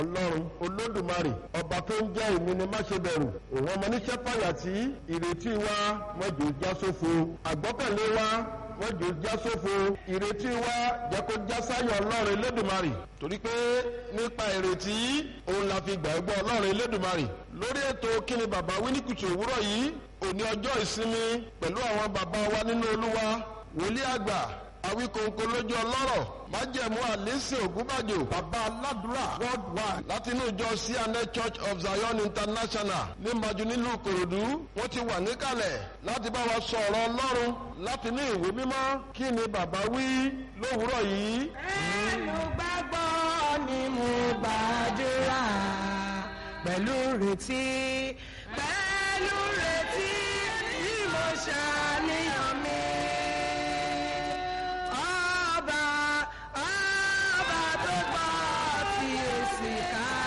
ọlọ́run olódùmarè ọba tó ń jẹ́ èmi ni má ṣe bẹ̀rù òun ọmọ oníṣẹ́ fàyàtì ìrètí wa mọ́jọ́ já sófo àgbọ́kànlé wa mọ́jọ́ já sófo ìrètí wa jẹ́ kó já sáyọ̀ ọlọ́run elédùmarè torí pé nípa ìrètí òun la fi gbàgbọ́ ọlọ́run elédùmarè lórí ètò kíni bàbá wí ní kùtù òwúrọ̀ yìí òní ọjọ́ ìsinmi pẹ̀lú àwọn bàbá wa nínú olúwa wòlíì àgbà awíkòǹkò lójú ọlọ́rọ̀ májẹ̀mú àlẹ́sìn ògúnbàjò bàbá aládùúrà worldwide láti inú ìjọ cna church of zion international ní maju nílùú ìkòròdú wọ́n ti wà níkàlẹ̀ láti bá wa sọ ọ̀rọ̀ ọlọ́run láti ní ìwé mímọ́ kí ni bàbá wí lówùúrọ̀ yìí. ẹnu gbàgbọ́ ni mo gbàdúrà pẹ̀lú retí pẹ̀lú retí bí mo ṣàníyàn mi. Ọba ọba tó gbọ́ tí èsì ká